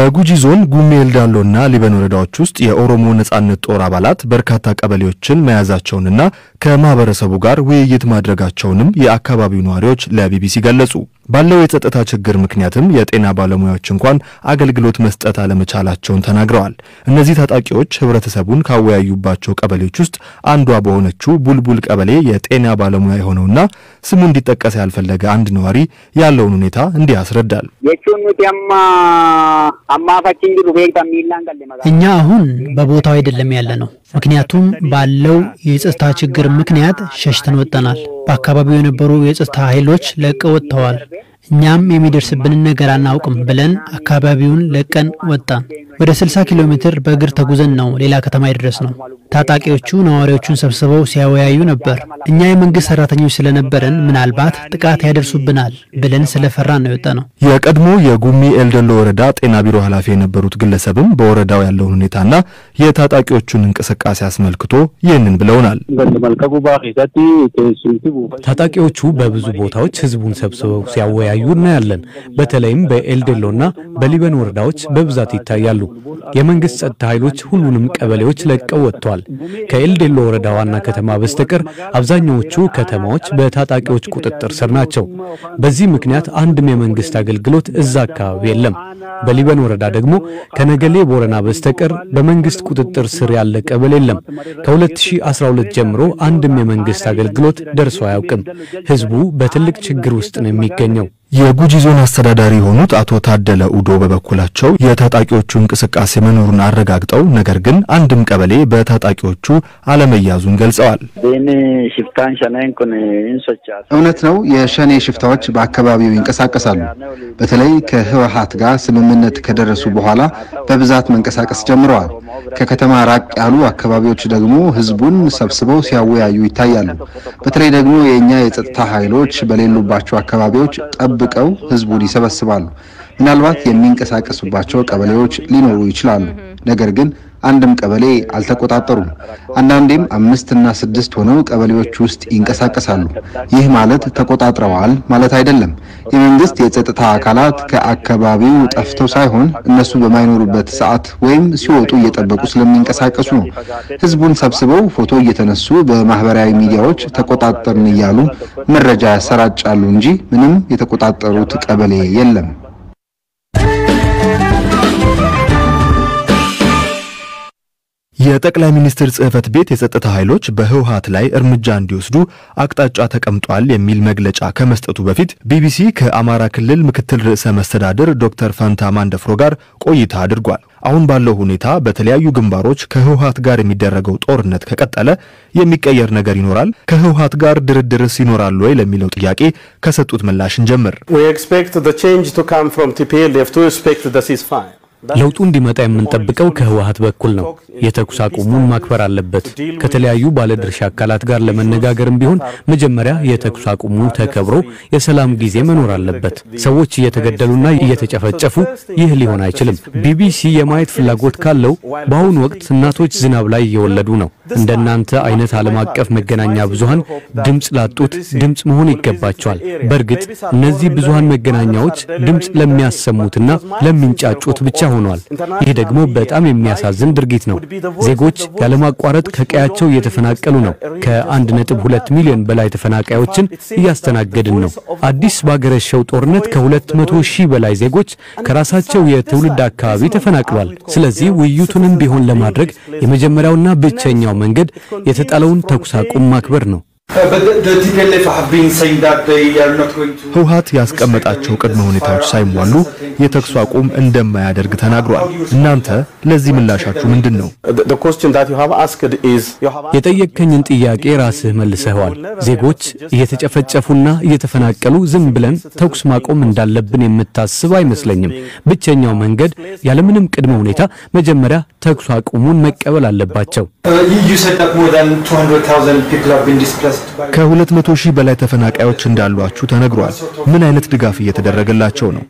በጉጂ ዞን ጉሜ ኤልዳሎና ሊበን ወረዳዎች ውስጥ የኦሮሞ ነጻነት ጦር አባላት በርካታ ቀበሌዎችን መያዛቸውንና ከማህበረሰቡ ጋር ውይይት ማድረጋቸውንም የአካባቢው ነዋሪዎች ለቢቢሲ ገለጹ። ባለው የጸጥታ ችግር ምክንያትም የጤና ባለሙያዎች እንኳን አገልግሎት መስጠት አለመቻላቸውን ተናግረዋል። እነዚህ ታጣቂዎች ህብረተሰቡን ካወያዩባቸው ቀበሌዎች ውስጥ አንዷ በሆነችው ቡልቡል ቀበሌ የጤና ባለሙያ የሆነውና ስሙ እንዲጠቀስ ያልፈለገ አንድ ነዋሪ ያለውን ሁኔታ እንዲህ ያስረዳል። እኛ አሁን በቦታው አይደለም ያለ ነው። ምክንያቱም ባለው የጸጥታ ችግር ምክንያት ሸሽተን ወጥተናል። በአካባቢው የነበሩ የጸጥታ ኃይሎች ለቀው ወጥተዋል። እኛም የሚደርስብንን ነገር አናውቅም ብለን አካባቢውን ለቀን ወጣን። ወደ 60 ኪሎ ሜትር በእግር ተጉዘን ነው ሌላ ከተማ የደረስ ነው። ታጣቂዎቹ ነዋሪዎቹን ሰብስበው ሲያወያዩ ነበር። እኛ የመንግስት ሰራተኞች ስለነበረን ምናልባት ጥቃት ያደርሱብናል ብለን ስለፈራን ነው የወጣ ነው። የቀድሞ የጉሚ ኤልደሎ ወረዳ ጤና ቢሮ ኃላፊ የነበሩት ግለሰብም በወረዳው ያለውን ሁኔታና የታጣቂዎቹን እንቅስቃሴ አስመልክቶ ይህንን ብለውናል። ታጣቂዎቹ በብዙ ቦታዎች ህዝቡን ሰብስበው ሲያወያዩ እናያለን። በተለይም በኤልዴሎና በሊበን ወረዳዎች በብዛት ይታያሉ። የመንግስት ጸጥታ ኃይሎች ሁሉንም ቀበሌዎች ለቀው ወጥተዋል። ከኤልዴሎ ወረዳ ዋና ከተማ በስተቀር አብዛኛዎቹ ከተማዎች በታጣቂዎች ቁጥጥር ስር ናቸው። በዚህ ምክንያት አንድም የመንግስት አገልግሎት እዛ አካባቢ የለም። በሊበን ወረዳ ደግሞ ከነገሌ ቦረና በስተቀር በመንግስት ቁጥጥር ስር ያለ ቀበሌ የለም። ከ2012 ጀምሮ አንድም የመንግስት አገልግሎት ደርሶ አያውቅም። ህዝቡ በትልቅ ችግር ውስጥ ነው የሚገኘው። የጉጂ ዞን አስተዳዳሪ የሆኑት አቶ ታደለ ኡዶ በበኩላቸው የታጣቂዎቹ እንቅስቃሴ መኖሩን አረጋግጠው ነገር ግን አንድም ቀበሌ በታጣቂዎቹ አለመያዙን ገልጸዋል። እውነት ነው፣ የሸኔ ሽፍታዎች በአካባቢው ይንቀሳቀሳሉ። በተለይ ከህወሀት ጋር ስምምነት ከደረሱ በኋላ በብዛት መንቀሳቀስ ጀምረዋል። ከከተማ ራቅ ያሉ አካባቢዎች ደግሞ ህዝቡን ሰብስበው ሲያወያዩ ይታያሉ። በተለይ ደግሞ የእኛ የጸጥታ ኃይሎች በሌሉባቸው አካባቢዎች ጠብቀው ህዝቡን ይሰበስባሉ። ምናልባት የሚንቀሳቀሱባቸው ቀበሌዎች ሊኖሩ ይችላሉ። ነገር ግን አንድም ቀበሌ አልተቆጣጠሩም። አንዳንዴም አምስትና ስድስት ሆነው ቀበሌዎች ውስጥ ይንቀሳቀሳሉ። ይህ ማለት ተቆጣጥረዋል ማለት አይደለም። የመንግስት የጸጥታ አካላት ከአካባቢው ጠፍተው ሳይሆን እነሱ በማይኖሩበት ሰዓት ወይም ሲወጡ እየጠበቁ ስለሚንቀሳቀሱ ነው። ህዝቡን ሰብስበው ፎቶ እየተነሱ በማህበራዊ ሚዲያዎች ተቆጣጠርን እያሉ መረጃ ያሰራጫሉ እንጂ ምንም የተቆጣጠሩት ቀበሌ የለም። የጠቅላይ ሚኒስትር ጽህፈት ቤት የጸጥታ ኃይሎች በህወሀት ላይ እርምጃ እንዲወስዱ አቅጣጫ ተቀምጧል የሚል መግለጫ ከመስጠቱ በፊት ቢቢሲ ከአማራ ክልል ምክትል ርዕሰ መስተዳድር ዶክተር ፈንታ ማንደፍሮ ጋር ቆይታ አድርጓል። አሁን ባለው ሁኔታ በተለያዩ ግንባሮች ከህወሀት ጋር የሚደረገው ጦርነት ከቀጠለ የሚቀየር ነገር ይኖራል? ከህወሀት ጋር ድርድርስ ይኖራል ወይ ለሚለው ጥያቄ ከሰጡት ምላሽ እንጀምር። ለውጡ እንዲመጣ የምንጠብቀው ከህወሀት በኩል ነው። የተኩስ አቁሙን ማክበር አለበት። ከተለያዩ ባለድርሻ አካላት ጋር ለመነጋገርም ቢሆን መጀመሪያ የተኩስ አቁሙ ተከብሮ የሰላም ጊዜ መኖር አለበት። ሰዎች እየተገደሉና እየተጨፈጨፉ ይህ ሊሆን አይችልም። ቢቢሲ የማየት ፍላጎት ካለው በአሁኑ ወቅት እናቶች ዝናብ ላይ እየወለዱ ነው። እንደናንተ አይነት ዓለም አቀፍ መገናኛ ብዙሃን ድምፅ ላጡት ድምፅ መሆን ይገባቸዋል። በእርግጥ እነዚህ ብዙሃን መገናኛዎች ድምፅ ለሚያሰሙትና ለሚንጫጩት ብቻ ሆኗል። ይህ ደግሞ በጣም የሚያሳዝን ድርጊት ነው። ዜጎች ያለማቋረጥ ከቀያቸው እየተፈናቀሉ ነው። ከ1.2 ሚሊዮን በላይ ተፈናቃዮችን እያስተናገድን ነው። አዲስ ባገረሸው ጦርነት ከ200 ሺህ በላይ ዜጎች ከራሳቸው የትውልድ አካባቢ ተፈናቅሏል። ስለዚህ ውይይቱንም ቢሆን ለማድረግ የመጀመሪያውና ብቸኛው መንገድ የተጣለውን ተኩስ አቁም ማክበር ነው። ህወሀት ያስቀመጣቸው ቅድመ ሁኔታዎች ሳይሟሉ የተኩስ አቁም እንደማያደርግ ተናግሯል። እናንተ ለዚህ ምላሻችሁ ምንድን ነው? የጠየቅከኝን ጥያቄ ራስህ መልሰኸዋል። ዜጎች እየተጨፈጨፉና እየተፈናቀሉ ዝም ብለን ተኩስ ማቆም እንዳለብን የምታስብ አይመስለኝም። ብቸኛው መንገድ ያለምንም ቅድመ ሁኔታ መጀመሪያ ተኩስ አቁሙን መቀበል አለባቸው። ከ200 ሺህ በላይ ተፈናቃዮች እንዳሏችሁ ተነግሯል። ምን አይነት ድጋፍ እየተደረገላቸው ነው?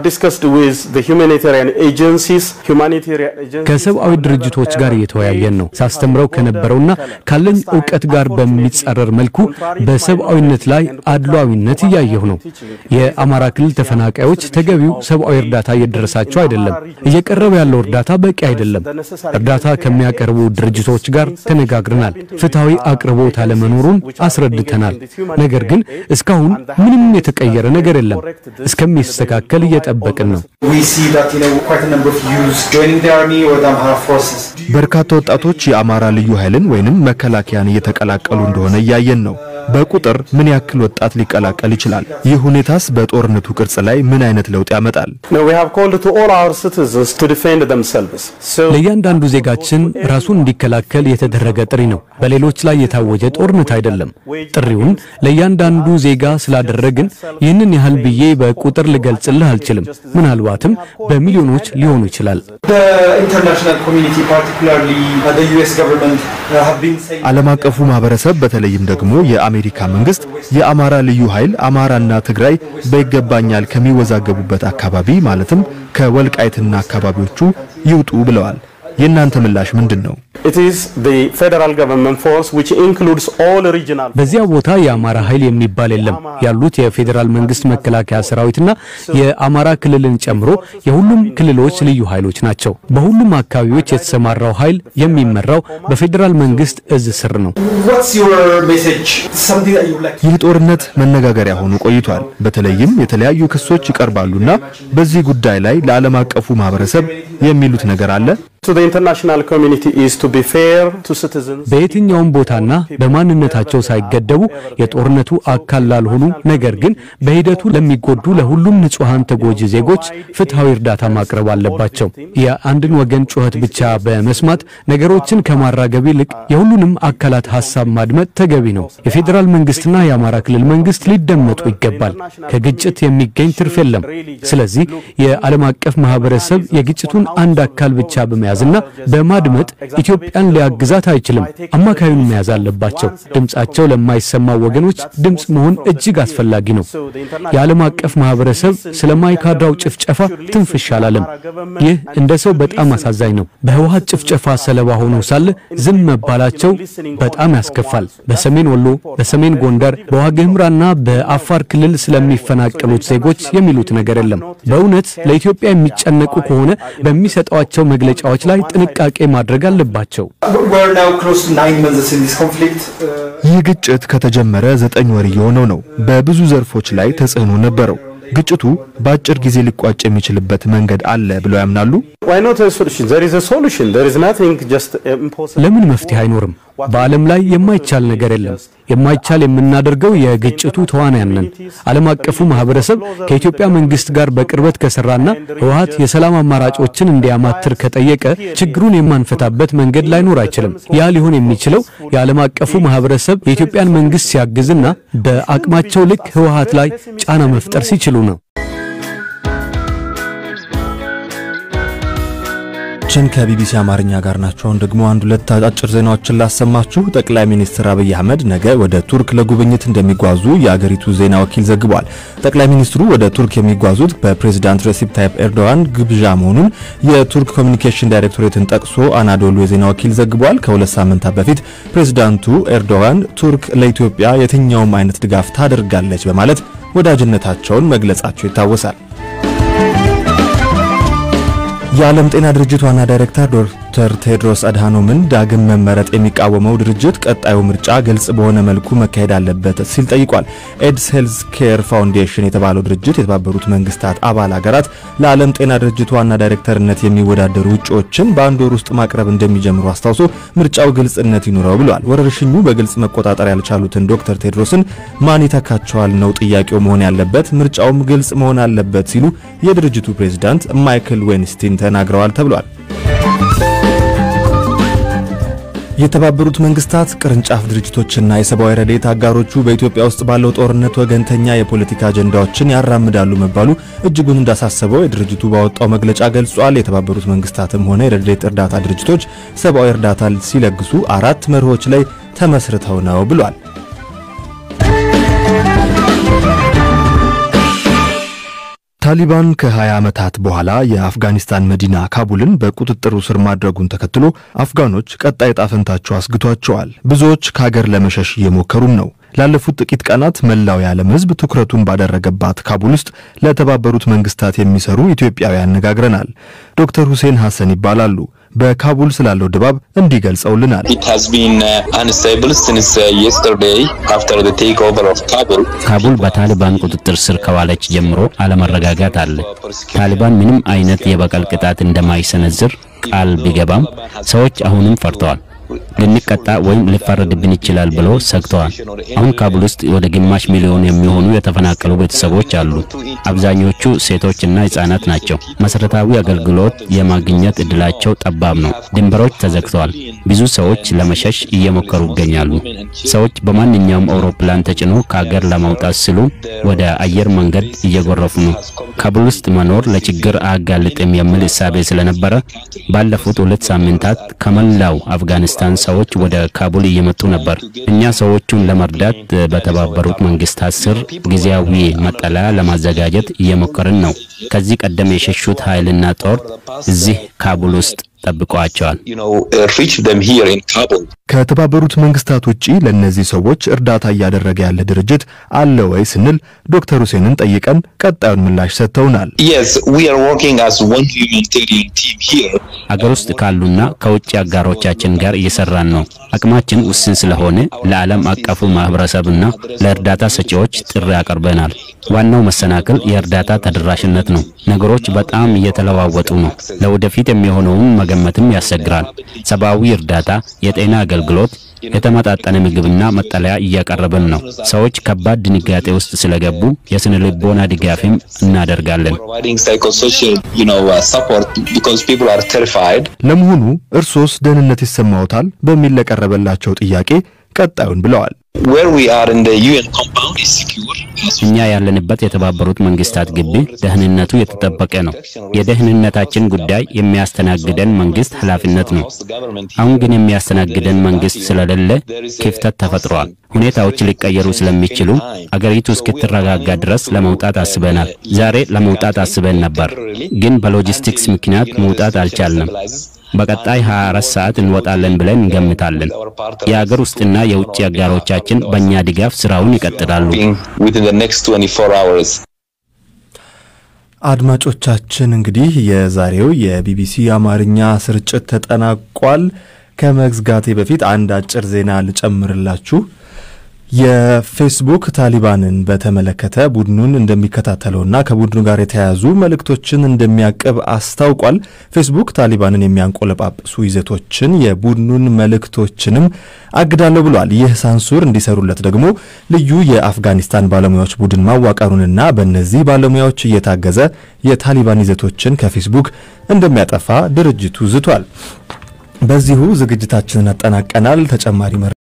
ከሰብአዊ ድርጅቶች ጋር እየተወያየን ነው። ሳስተምረው ከነበረውና ካለኝ እውቀት ጋር በሚጻረር መልኩ በሰብአዊነት ላይ አድሏዊነት እያየሁ ነው። የአማራ ክልል ተፈናቃዮች ተገቢው ሰብአዊ እርዳታ እየደረሳቸው አይደለም። እየቀረበ ያለው እርዳታ በቂ አይደለም። እርዳታ ከሚያቀርቡ ድርጅቶች ጋር ተነጋግረናል። ፍትሐዊ አቅርቦት አለመኖሩን አስረድተናል። ነገር ግን እስካሁን ምንም የተቀየረ ነገር የለም። እስከሚስተካከል እየጠበቅን ነው። በርካታ ወጣቶች የአማራ ልዩ ኃይልን ወይንም መከላከያን እየተቀላቀሉ እንደሆነ እያየን ነው። በቁጥር ምን ያክል ወጣት ሊቀላቀል ይችላል? ይህ ሁኔታስ በጦርነቱ ቅርጽ ላይ ምን አይነት ለውጥ ያመጣል? ለእያንዳንዱ ዜጋችን ራሱን እንዲከላከል የተደረገ ጥሪ ነው። በሌሎች ላይ የታወጀ ጦርነት አይደለም። ጥሪውን ለእያንዳንዱ ዜጋ ስላደረግን ይህንን ያህል ብዬ በቁጥር ልገልጽልህ አልችልም። ምናልባትም በሚሊዮኖች ሊሆኑ ይችላል። ዓለም አቀፉ ማህበረሰብ በተለይም ደግሞ የአሜሪካ መንግስት የአማራ ልዩ ኃይል አማራና ትግራይ በይገባኛል ከሚወዛገቡበት አካባቢ ማለትም ከወልቃይትና አካባቢዎቹ ይውጡ ብለዋል። የእናንተ ምላሽ ምንድን ነው? በዚያ ቦታ የአማራ ኃይል የሚባል የለም። ያሉት የፌዴራል መንግስት መከላከያ ሰራዊትና የአማራ ክልልን ጨምሮ የሁሉም ክልሎች ልዩ ኃይሎች ናቸው። በሁሉም አካባቢዎች የተሰማራው ኃይል የሚመራው በፌዴራል መንግስት እዝ ስር ነው። ይህ ጦርነት መነጋገሪያ ሆኖ ቆይቷል። በተለይም የተለያዩ ክሶች ይቀርባሉና በዚህ ጉዳይ ላይ ለዓለም አቀፉ ማህበረሰብ የሚሉት ነገር አለ? በየትኛውም ቦታና በማንነታቸው ሳይገደቡ የጦርነቱ አካል ላልሆኑ ነገር ግን በሂደቱ ለሚጎዱ ለሁሉም ንጹሐን ተጎጂ ዜጎች ፍትሐዊ እርዳታ ማቅረብ አለባቸው። የአንድን ወገን ጩኸት ብቻ በመስማት ነገሮችን ከማራገብ ይልቅ የሁሉንም አካላት ሀሳብ ማድመጥ ተገቢ ነው። የፌዴራል መንግስትና የአማራ ክልል መንግስት ሊደመጡ ይገባል። ከግጭት የሚገኝ ትርፍ የለም። ስለዚህ የዓለም አቀፍ ማህበረሰብ የግጭቱን አንድ አካል ብቻ በመያዝና በማድመጥ ኢትዮጵያን ሊያግዛት አይችልም። አማካዩን መያዝ አለባቸው። ድምጻቸው ለማይሰማ ወገኖች ድምጽ መሆን እጅግ አስፈላጊ ነው። የዓለም አቀፍ ማህበረሰብ ስለ ማይካድራው ጭፍጨፋ ትንፍሽ አላለም። ይህ እንደ ሰው በጣም አሳዛኝ ነው። በህወሀት ጭፍጨፋ ሰለባ ሆነው ሳለ ዝም መባላቸው በጣም ያስከፋል። በሰሜን ወሎ፣ በሰሜን ጎንደር፣ በዋግኽምራና በአፋር ክልል ስለሚፈናቀሉት ዜጎች የሚሉት ነገር የለም። በእውነት ለኢትዮጵያ የሚጨነቁ ከሆነ በሚሰጧቸው መግለጫዎች ላይ ጥንቃቄ ማድረግ አለባቸው። ይህ ግጭት ከተጀመረ ዘጠኝ ወር እየሆነው ነው። በብዙ ዘርፎች ላይ ተጽዕኖ ነበረው። ግጭቱ በአጭር ጊዜ ሊቋጭ የሚችልበት መንገድ አለ ብለው ያምናሉ? ለምን መፍትሄ አይኖርም? በዓለም ላይ የማይቻል ነገር የለም። የማይቻል የምናደርገው የግጭቱ ተዋናያን ነን። ዓለም አቀፉ ማህበረሰብ ከኢትዮጵያ መንግስት ጋር በቅርበት ከሰራና ህወሀት የሰላም አማራጮችን እንዲያማትር ከጠየቀ ችግሩን የማንፈታበት መንገድ ላይኖር አይችልም። ያ ሊሆን የሚችለው የዓለም አቀፉ ማህበረሰብ የኢትዮጵያን መንግስት ሲያግዝና በአቅማቸው ልክ ህወሀት ላይ ጫና መፍጠር ሲችሉ ነው። ችን ከቢቢሲ አማርኛ ጋር ናቸው። አሁን ደግሞ አንድ ሁለት አጫጭር ዜናዎችን ላሰማችሁ። ጠቅላይ ሚኒስትር አብይ አህመድ ነገ ወደ ቱርክ ለጉብኝት እንደሚጓዙ የአገሪቱ ዜና ወኪል ዘግቧል። ጠቅላይ ሚኒስትሩ ወደ ቱርክ የሚጓዙት በፕሬዚዳንት ሬሲፕ ታይፕ ኤርዶዋን ግብዣ መሆኑን የቱርክ ኮሚኒኬሽን ዳይሬክቶሬትን ጠቅሶ አናዶሉ የዜና ወኪል ዘግቧል። ከሁለት ሳምንታት በፊት ፕሬዚዳንቱ ኤርዶዋን ቱርክ ለኢትዮጵያ የትኛውም አይነት ድጋፍ ታደርጋለች በማለት ወዳጅነታቸውን መግለጻቸው ይታወሳል። የዓለም ጤና ድርጅት ዋና ዳይሬክተር ዶክተር ቴድሮስ አድሃኖምን ዳግም መመረጥ የሚቃወመው ድርጅት ቀጣዩ ምርጫ ግልጽ በሆነ መልኩ መካሄድ አለበት ሲል ጠይቋል። ኤድስ ሄልዝ ኬር ፋውንዴሽን የተባለው ድርጅት የተባበሩት መንግስታት አባል ሀገራት ለዓለም ጤና ድርጅት ዋና ዳይሬክተርነት የሚወዳደሩ እጩዎችን በአንድ ወር ውስጥ ማቅረብ እንደሚጀምሩ አስታውሶ ምርጫው ግልጽነት ይኑረው ብሏል። ወረርሽኙ በግልጽ መቆጣጠር ያልቻሉትን ዶክተር ቴድሮስን ማን ይተካቸዋል ነው ጥያቄው መሆን ያለበት፣ ምርጫውም ግልጽ መሆን አለበት ሲሉ የድርጅቱ ፕሬዝዳንት ማይክል ዌንስቲን ተናግረዋል ተብሏል። የተባበሩት መንግስታት ቅርንጫፍ ድርጅቶችና የሰብአዊ ረድኤት አጋሮቹ በኢትዮጵያ ውስጥ ባለው ጦርነት ወገንተኛ የፖለቲካ አጀንዳዎችን ያራምዳሉ መባሉ እጅጉን እንዳሳሰበው የድርጅቱ ባወጣው መግለጫ ገልጿል። የተባበሩት መንግስታትም ሆነ የረድኤት እርዳታ ድርጅቶች ሰብአዊ እርዳታ ሲለግሱ አራት መርሆች ላይ ተመስርተው ነው ብሏል። ታሊባን ከ20 ዓመታት በኋላ የአፍጋኒስታን መዲና ካቡልን በቁጥጥሩ ስር ማድረጉን ተከትሎ አፍጋኖች ቀጣይ ዕጣ ፈንታቸው አስግቷቸዋል። ብዙዎች ከሀገር ለመሸሽ እየሞከሩም ነው። ላለፉት ጥቂት ቀናት መላው የዓለም ሕዝብ ትኩረቱን ባደረገባት ካቡል ውስጥ ለተባበሩት መንግስታት የሚሰሩ ኢትዮጵያዊ አነጋግረናል። ዶክተር ሁሴን ሐሰን ይባላሉ። በካቡል ስላለው ድባብ እንዲህ ገልጸውልናል። ካቡል በታሊባን ቁጥጥር ስር ከዋለች ጀምሮ አለመረጋጋት አለ። ታሊባን ምንም አይነት የበቀል ቅጣት እንደማይሰነዝር ቃል ቢገባም ሰዎች አሁንም ፈርተዋል። ልንቀጣ ወይም ሊፈረድብን ይችላል ብሎ ሰግተዋል። አሁን ካቡል ውስጥ ወደ ግማሽ ሚሊዮን የሚሆኑ የተፈናቀሉ ቤተሰቦች አሉ። አብዛኞቹ ሴቶችና ህጻናት ናቸው። መሰረታዊ አገልግሎት የማግኘት እድላቸው ጠባብ ነው። ድንበሮች ተዘግተዋል። ብዙ ሰዎች ለመሸሽ እየሞከሩ ይገኛሉ። ሰዎች በማንኛውም አውሮፕላን ተጭኖ ከሀገር ለማውጣት ሲሉ ወደ አየር መንገድ እየጎረፉ ነው። ካቡል ውስጥ መኖር ለችግር አያጋልጥም የሚል እሳቤ ስለነበረ ባለፉት ሁለት ሳምንታት ከመላው አፍጋኒስታን ሰዎች ወደ ካቡል እየመጡ ነበር። እኛ ሰዎቹን ለመርዳት በተባበሩት መንግስታት ስር ጊዜያዊ መጠለያ ለማዘጋጀት እየሞከርን ነው። ከዚህ ቀደም የሸሹት ኃይልና ጦር እዚህ ካቡል ውስጥ ጠብቀዋቸዋል። ከተባበሩት መንግስታት ውጪ ለእነዚህ ሰዎች እርዳታ እያደረገ ያለ ድርጅት አለ ወይ ስንል ዶክተር ሁሴንን ጠይቀን ቀጣዩን ምላሽ ሰጥተውናል። አገር ውስጥ ካሉና ከውጭ አጋሮቻችን ጋር እየሰራን ነው። አቅማችን ውስን ስለሆነ ለዓለም አቀፉ ማህበረሰብና ለእርዳታ ሰጪዎች ጥሪ አቅርበናል። ዋናው መሰናክል የእርዳታ ተደራሽነት ነው። ነገሮች በጣም እየተለዋወጡ ነው። ለወደፊት የሚሆነውን መገመትም ያስቸግራል። ሰብአዊ እርዳታ፣ የጤና አገልግሎት የተመጣጠነ ምግብና መጠለያ እያቀረብን ነው። ሰዎች ከባድ ድንጋጤ ውስጥ ስለገቡ የስነ ልቦና ድጋፍም እናደርጋለን። ለመሆኑ እርሶስ ደህንነት ይሰማዎታል? በሚል ለቀረበላቸው ጥያቄ ቀጣዩን ብለዋል። እኛ ያለንበት የተባበሩት መንግስታት ግቢ ደህንነቱ የተጠበቀ ነው። የደህንነታችን ጉዳይ የሚያስተናግደን መንግስት ኃላፊነት ነው። አሁን ግን የሚያስተናግደን መንግስት ስለሌለ ክፍተት ተፈጥሯል። ሁኔታዎች ሊቀየሩ ስለሚችሉ አገሪቱ እስክትረጋጋ ድረስ ለመውጣት አስበናል። ዛሬ ለመውጣት አስበን ነበር፣ ግን በሎጂስቲክስ ምክንያት መውጣት አልቻልንም። በቀጣይ 24 ሰዓት እንወጣለን ብለን እንገምታለን። የአገር ውስጥና የውጭ አጋሮቻችን በእኛ ድጋፍ ስራውን ይቀጥላሉ። አድማጮቻችን እንግዲህ የዛሬው የቢቢሲ አማርኛ ስርጭት ተጠናቋል። ከመዝጋቴ በፊት አንድ አጭር ዜና ልጨምርላችሁ። የፌስቡክ ታሊባንን በተመለከተ ቡድኑን እንደሚከታተለውና ከቡድኑ ጋር የተያያዙ መልእክቶችን እንደሚያቅብ አስታውቋል። ፌስቡክ ታሊባንን የሚያንቆለጳጵሱ ይዘቶችን፣ የቡድኑን መልእክቶችንም አግዳለሁ ብሏል። ይህ ሳንሱር እንዲሰሩለት ደግሞ ልዩ የአፍጋኒስታን ባለሙያዎች ቡድን ማዋቀሩንና በእነዚህ ባለሙያዎች እየታገዘ የታሊባን ይዘቶችን ከፌስቡክ እንደሚያጠፋ ድርጅቱ ዝቷል። በዚሁ ዝግጅታችንን አጠናቀናል። ተጨማሪ